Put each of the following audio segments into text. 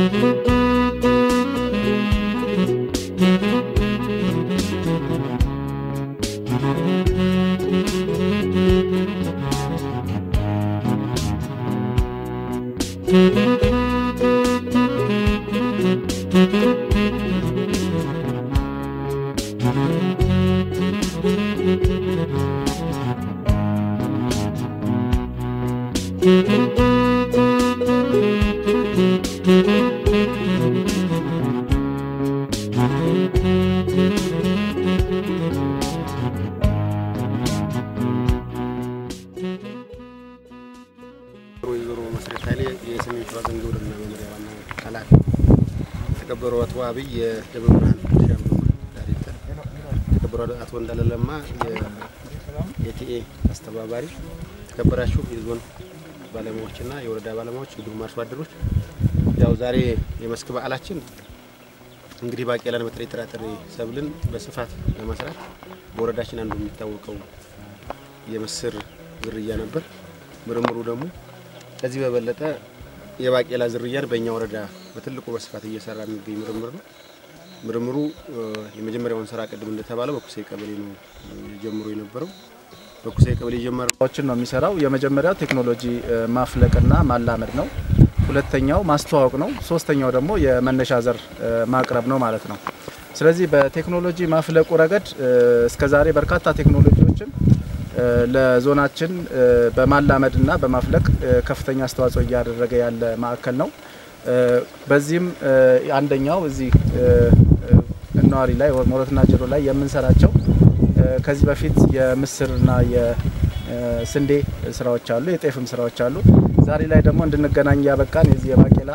ወይዘሮ መሰረት ኃይሌ የሰሜን ሸዋ ዞን ግብርና መምሪያ ዋና ኃላፊ፣ የተከበሩ አቶ አብይ የደብረ ብርሃን እርሻ ምርምር ዳይሬክተር፣ የተከበሩ አቶ እንዳለ ለማ የቲኤ አስተባባሪ፣ የተከበራችሁ የዞን ባለሙያዎችና የወረዳ ባለሙያዎች እንዲሁም አርሶ አደሮች፣ ያው ዛሬ የመስክ በዓላችን እንግዲህ ባቄላን በተለይ ጥራጥሬ ሰብልን በስፋት ለመስራት በወረዳችን አንዱ የሚታወቀው የምስር ዝርያ ነበር። ምርምሩ ደግሞ ከዚህ በበለጠ የባቄላ ዝርያን በእኛ ወረዳ በትልቁ በስፋት እየሰራ የሚገኝ ምርምር ነው። ምርምሩ የመጀመሪያውን ስራ ቅድም እንደተባለው በኩሴ ቀበሌ ነው ጀምሮ የነበረው። በኩሴ ቀበሌ የጀመረው ስራዎችን ነው የሚሰራው። የመጀመሪያው ቴክኖሎጂ ማፍለቅና ማላመድ ነው። ሁለተኛው ማስተዋወቅ ነው። ሶስተኛው ደግሞ የመነሻ ዘር ማቅረብ ነው ማለት ነው። ስለዚህ በቴክኖሎጂ ማፍለቁ ረገድ እስከዛሬ በርካታ ቴክኖሎጂዎችን ለዞናችን በማላመድና በማፍለቅ ከፍተኛ አስተዋጽኦ እያደረገ ያለ ማዕከል ነው። በዚህም አንደኛው እዚህ እነዋሪ ላይ ሞረትና ጅሩ ላይ የምንሰራቸው ከዚህ በፊት የምስርና የስንዴ ስራዎች አሉ፣ የጤፍም ስራዎች አሉ። ዛሬ ላይ ደግሞ እንድንገናኝ ያበቃን የዚህ የባቄላ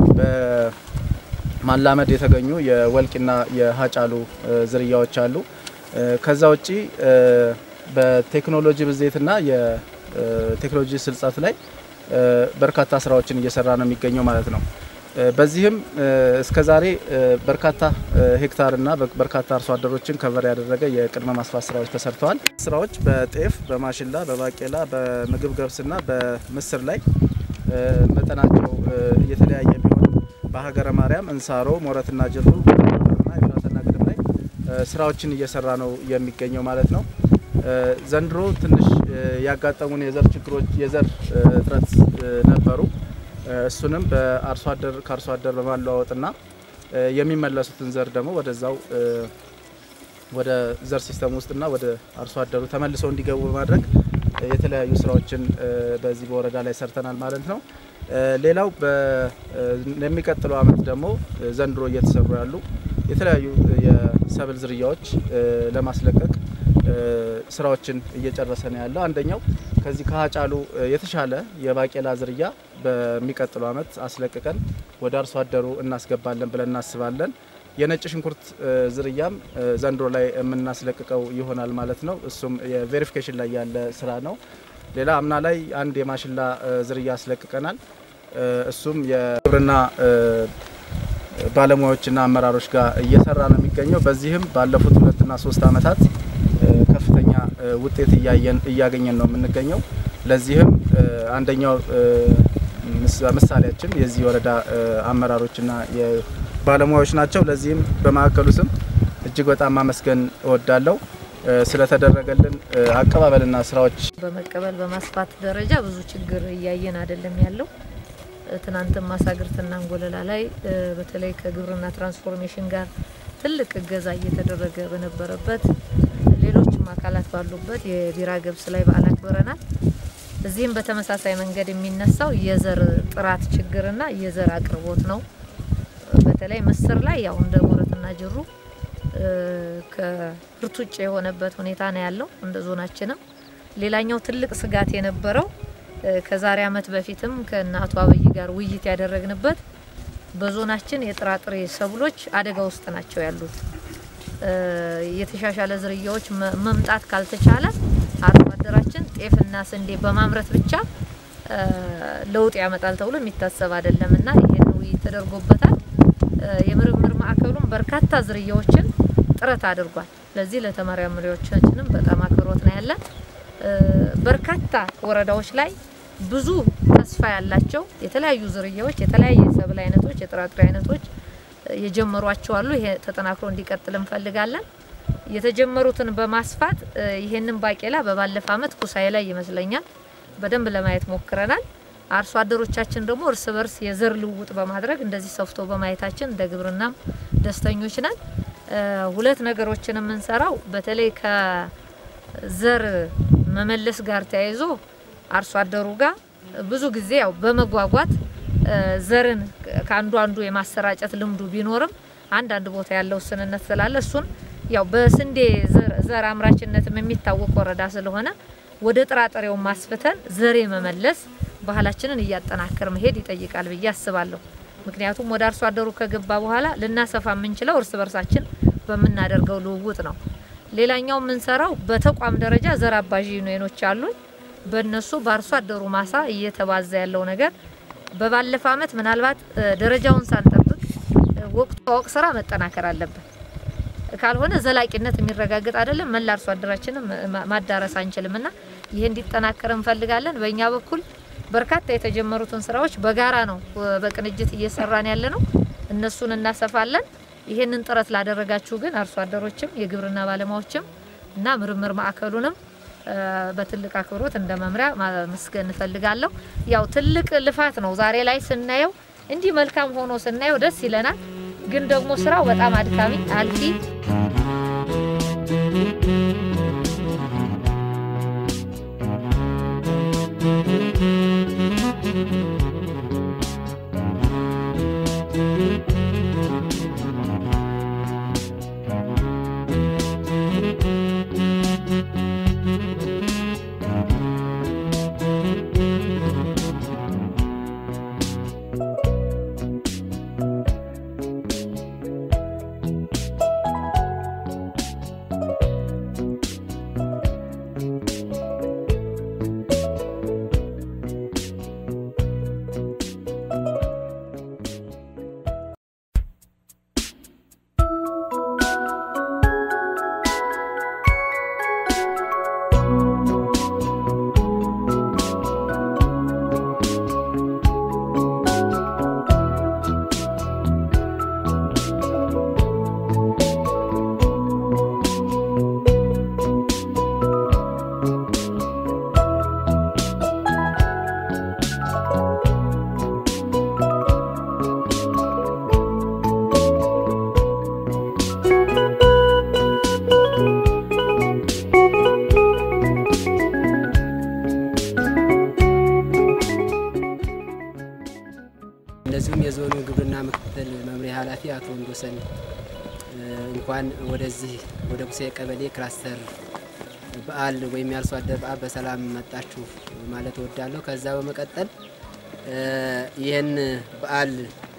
በማላመድ የተገኙ የወልቂና የሀጫሉ ዝርያዎች አሉ። ከዛ ውጪ በቴክኖሎጂ ብዜትና የቴክኖሎጂ ስልጸት ላይ በርካታ ስራዎችን እየሰራ ነው የሚገኘው ማለት ነው። በዚህም እስከ ዛሬ በርካታ ሄክታርና በርካታ አርሶ አደሮችን ከቨር ያደረገ የቅድመ ማስፋት ስራዎች ተሰርተዋል። ስራዎች በጤፍ፣ በማሽላ፣ በባቄላ፣ በምግብ ገብስና በምስር ላይ መጠናቸው የተለያየ ቢሆን በሀገረ ማርያም፣ እንሳሮ፣ ሞረትና ጅሩ እና የፍራትና ግድም ላይ ስራዎችን እየሰራ ነው የሚገኘው ማለት ነው። ዘንድሮ ትንሽ ያጋጠሙን የዘር ችግሮች የዘር እጥረት ነበሩ። እሱንም በአርሶ አደር ከአርሶ አደር በማለዋወጥና የሚመለሱትን ዘር ደግሞ ወደዛው ወደ ዘር ሲስተም ውስጥና ወደ አርሶ አደሩ ተመልሰው እንዲገቡ በማድረግ የተለያዩ ስራዎችን በዚህ በወረዳ ላይ ሰርተናል ማለት ነው። ሌላው ለሚቀጥለው ዓመት ደግሞ ዘንድሮ እየተሰሩ ያሉ የተለያዩ የሰብል ዝርያዎች ለማስለቀቅ ስራዎችን እየጨረሰ ነው ያለው። አንደኛው ከዚህ ከሀጫሉ የተሻለ የባቄላ ዝርያ በሚቀጥለው ዓመት አስለቅቀን ወደ አርሶ አደሩ እናስገባለን ብለን እናስባለን። የነጭ ሽንኩርት ዝርያም ዘንድሮ ላይ የምናስለቅቀው ይሆናል ማለት ነው። እሱም የቬሪፊኬሽን ላይ ያለ ስራ ነው። ሌላ አምና ላይ አንድ የማሽላ ዝርያ አስለቅቀናል። እሱም የግብርና ባለሙያዎችና አመራሮች ጋር እየሰራ ነው የሚገኘው። በዚህም ባለፉት ሁለትና ሶስት ዓመታት ከፍተኛ ውጤት እያገኘን ነው የምንገኘው። ለዚህም አንደኛው ምሳሌያችን የዚህ ወረዳ አመራሮችና ባለሙያዎች ናቸው። ለዚህም በማዕከሉ ስም እጅግ በጣም ማመስገን እወዳለሁ። ስለተደረገልን አቀባበልና ስራዎች በመቀበል በማስፋት ደረጃ ብዙ ችግር እያየን አይደለም ያለው። ትናንትም ማሳግርትና እንጎለላ ላይ በተለይ ከግብርና ትራንስፎርሜሽን ጋር ትልቅ እገዛ እየተደረገ በነበረበት ሌሎችም አካላት ባሉበት የቢራ ገብስ ላይ በዓል አክብረናል። እዚህም በተመሳሳይ መንገድ የሚነሳው የዘር ጥራት ችግርና የዘር አቅርቦት ነው። በተለይ ምስር ላይ ያው እንደ ሞረትና ጅሩ ከምርት ውጭ የሆነበት ሁኔታ ነው ያለው እንደ ዞናችንም። ሌላኛው ትልቅ ስጋት የነበረው ከዛሬ ዓመት በፊትም ከእነ አቶ አብይ ጋር ውይይት ያደረግንበት በዞናችን የጥራጥሬ ሰብሎች አደጋ ውስጥ ናቸው ያሉት። የተሻሻለ ዝርያዎች መምጣት ካልተቻለ አርሶ አደራችን ጤፍና ስንዴ በማምረት ብቻ ለውጥ ያመጣል ተብሎ የሚታሰብ አይደለም እና ይህን ውይይት ተደርጎበታል። የምርምር ማዕከሉም በርካታ ዝርያዎችን ጥረት አድርጓል። ለዚህ ለተመራማሪዎቻችንም በጣም አክብሮት ነው ያለን። በርካታ ወረዳዎች ላይ ብዙ ተስፋ ያላቸው የተለያዩ ዝርያዎች፣ የተለያየ የሰብል አይነቶች፣ የጥራጥሬ አይነቶች የጀመሯቸው አሉ። ይሄ ተጠናክሮ እንዲቀጥል እንፈልጋለን። የተጀመሩትን በማስፋት ይሄንን ባቄላ በባለፈ አመት ኩሳዬ ላይ ይመስለኛል በደንብ ለማየት ሞክረናል። አርሶ አደሮቻችን ደግሞ እርስ በርስ የዘር ልውውጥ በማድረግ እንደዚህ ሰፍቶ በማየታችን እንደ ግብርናም ደስተኞች ነን። ሁለት ነገሮችን የምንሰራው በተለይ ከዘር መመለስ ጋር ተያይዞ አርሶ አደሩ ጋር ብዙ ጊዜ ያው በመጓጓት ዘርን ከአንዱ አንዱ የማሰራጨት ልምዱ ቢኖርም አንዳንድ ቦታ ያለው ውስንነት ስላለ እሱን ያው በስንዴ ዘር አምራችነትም የሚታወቅ ወረዳ ስለሆነ ወደ ጥራጥሬው ማስፍተን ዘር መመለስ ባህላችንን እያጠናከር መሄድ ይጠይቃል ብዬ አስባለሁ። ምክንያቱም ወደ አርሶ አደሩ ከገባ በኋላ ልናሰፋ የምንችለው እርስ በርሳችን በምናደርገው ልውውጥ ነው። ሌላኛው የምንሰራው በተቋም ደረጃ ዘር አባዥ ዩኒየኖች አሉን። በእነሱ በአርሶ አደሩ ማሳ እየተባዛ ያለው ነገር በባለፈ አመት ምናልባት ደረጃውን ሳንጠብቅ ወቅቱ ወቅ ስራ መጠናከር አለበት። ካልሆነ ዘላቂነት የሚረጋገጥ አይደለም። መላ አርሶ አደራችንም ማዳረስ አንችልም እና ይሄ እንዲጠናከር እንፈልጋለን። በእኛ በኩል በርካታ የተጀመሩትን ስራዎች በጋራ ነው በቅንጅት እየሰራን ያለ ነው። እነሱን እናሰፋለን። ይሄንን ጥረት ላደረጋችሁ ግን አርሶ አደሮችም የግብርና ባለሙያዎችም እና ምርምር ማዕከሉንም በትልቅ አክብሮት እንደ መምሪያ ማመስገን እንፈልጋለሁ። ያው ትልቅ ልፋት ነው። ዛሬ ላይ ስናየው እንዲህ መልካም ሆኖ ስናየው ደስ ይለናል። ግን ደግሞ ስራው በጣም አድካሚ አልፊ እንደዚሁም የዞኑ ግብርና ምክትል መምሪያ ኃላፊ አቶ ወንዶሰን እንኳን ወደዚህ ወደ ቁሴ ቀበሌ ክላስተር በዓል ወይም የአርሶ አደር በዓል በሰላም መጣችሁ ማለት እወዳለሁ። ከዛ በመቀጠል ይህን በዓል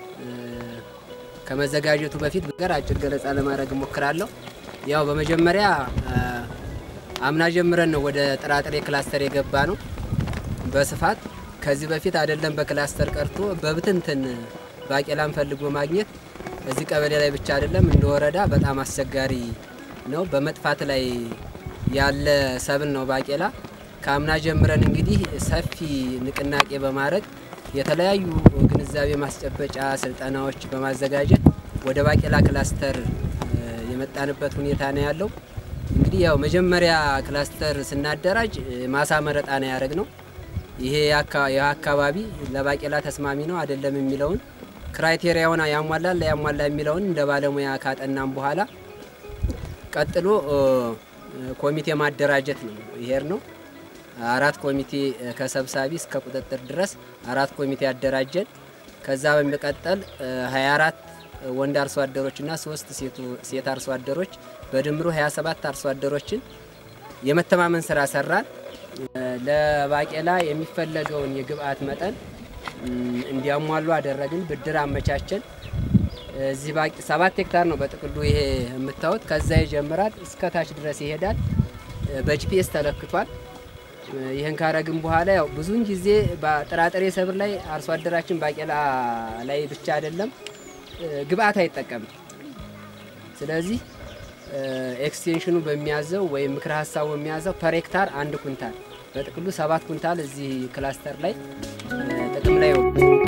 ከመዘጋጀቱ በፊት ነገር አጭር ገለጻ ለማድረግ እሞክራለሁ። ያው በመጀመሪያ አምና ጀምረን ነው ወደ ጥራጥሬ ክላስተር የገባ ነው በስፋት ከዚህ በፊት አይደለም በክላስተር ቀርቶ በብትንትን ባቄላን ፈልጎ ማግኘት እዚህ ቀበሌ ላይ ብቻ አይደለም እንደ ወረዳ በጣም አስቸጋሪ ነው። በመጥፋት ላይ ያለ ሰብል ነው ባቄላ። ከአምና ጀምረን እንግዲህ ሰፊ ንቅናቄ በማድረግ የተለያዩ ግንዛቤ ማስጨበጫ ስልጠናዎች በማዘጋጀት ወደ ባቄላ ክላስተር የመጣንበት ሁኔታ ነው ያለው። እንግዲህ ያው መጀመሪያ ክላስተር ስናደራጅ ማሳ መረጣ ነው ያደረግ ነው። ይሄ አካባቢ ለባቄላ ተስማሚ ነው አይደለም የሚለውን ክራይቴሪያውን ያሟላል ያሟላ የሚለውን እንደ ባለሙያ ካጠናም በኋላ ቀጥሎ ኮሚቴ ማደራጀት ነው ይሄር ነው። አራት ኮሚቴ ከሰብሳቢ እስከ ቁጥጥር ድረስ አራት ኮሚቴ ያደራጀን። ከዛ በሚቀጠል 24 ወንድ አርሶ አደሮችና ሶስት ሴት አርሶ አደሮች በድምሩ 27 አርሶ አደሮችን የመተማመን ስራ ሰራን። ለባቄላ የሚፈለገውን የግብአት መጠን እንዲያሟሉ አደረግን። ብድር አመቻቸን። እዚህ ሰባት ሄክታር ነው በጥቅሉ ይሄ የምታዩት። ከዛ ይጀምራል እስከ ታች ድረስ ይሄዳል። በጂፒኤስ ተለክቷል። ይህን ካረግን በኋላ ያው ብዙውን ጊዜ በጥራጥሬ ሰብል ላይ አርሶ አደራችን ባቄላ ላይ ብቻ አይደለም ግብአት አይጠቀምም። ስለዚህ ኤክስቴንሽኑ በሚያዘው ወይም ምክረ ሀሳቡ በሚያዘው ፐር ሄክታር አንድ ኩንታል በጥቅሉ ሰባት ኩንታል እዚህ ክላስተር ላይ ጥቅም ላይ